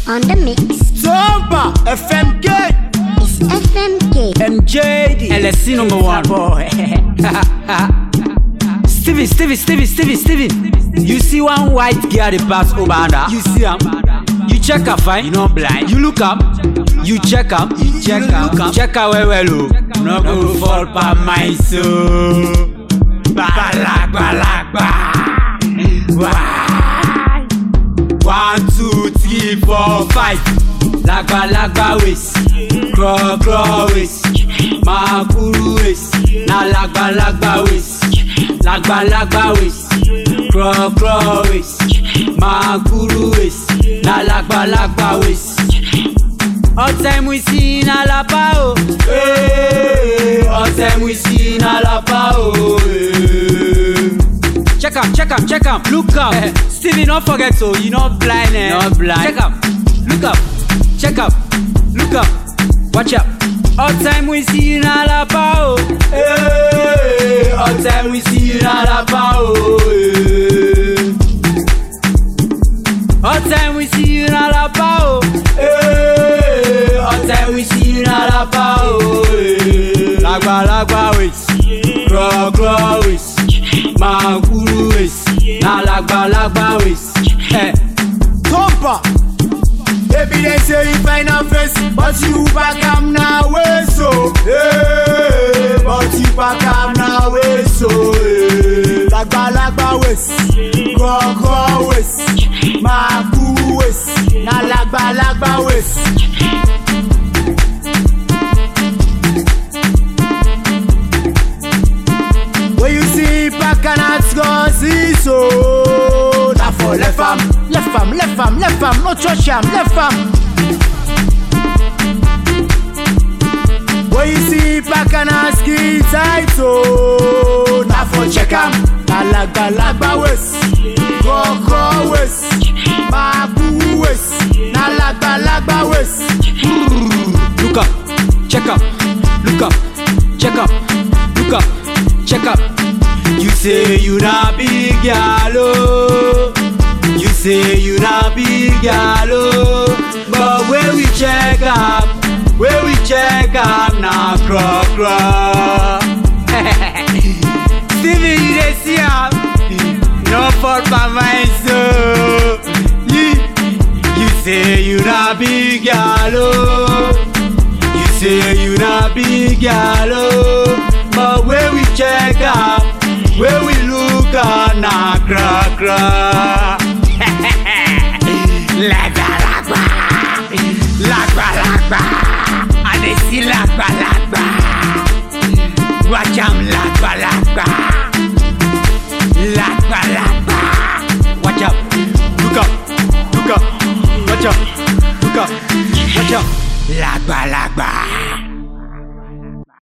on the mix. Tomba FMK It's FMK. MJD LSC number one. boy Stevie, Stevie, Stevie, Stevie, Stevie. You see one white girl they pass over under. You see him. You check her fine. You not blind. You look up. You check up. You check her. Look up. Check her well well. Oh. No go fall by my soul. Balagba, balagba. Why? One, two, three, four, five. Lagba, lagba waist. Crawl, crawl waist. Makuru waist. Na lagba, lagba waist. Lagba, lagba waist. Crawl, crawl waist. Makuru waist. Na lagba, lagba waist. Ọ̀tẹ̀ mu sí iná lápá o. Ee, Ọ̀tẹ̀ mu sí iná lápá o. Ee. Check am, check am, check am, look am. Stevie no forget o, you no blind eh. No blind. Check am, look am, check am, look am, watch am. Ọ̀tẹ̀ mu sí iná lápá o. Ee, Ọ̀tẹ̀ mu sí iná lápá o. Ee. Ọ̀tẹ̀ mu sí iná lápá o. Ee, Ọ̀tẹ̀ mu sí iná lápá o. Ee. Lágbàlagbà wait, gbọ̀gbọ̀ wait, máa kúrú wait, na lágbàlagbà wait. Eh. Tomba Baby they say you find a face But you back am now way so hey, But you back am now way so hey. Lagba lagba waist Koko waist Maku waist Na lagba lagba waist When you see back and it's go see so Na for left am, left am, left am, left am, no touch am, left am When you see back and ask it tight so Na for check am, na lagba lagba waist Koko waist, mabu waist Na lagba lagba waist Look up, check up, look up, check up, look up, check up. You say you not big gal, oh. You say you not big gal, oh. But where we check up, where we check up, now craw craw. Stevie, you dey see am? No fault by my soul. You, you say you not big gal, oh. You say you not big gal, oh. But where we check up, where we look at, na cra cra. Lagba lagba, lagba lagba, I dey see lagba lagba. Watch am lagba lagba, lagba lagba. Watch out, look up, look up, watch out, look up, watch out. Lagba lagba.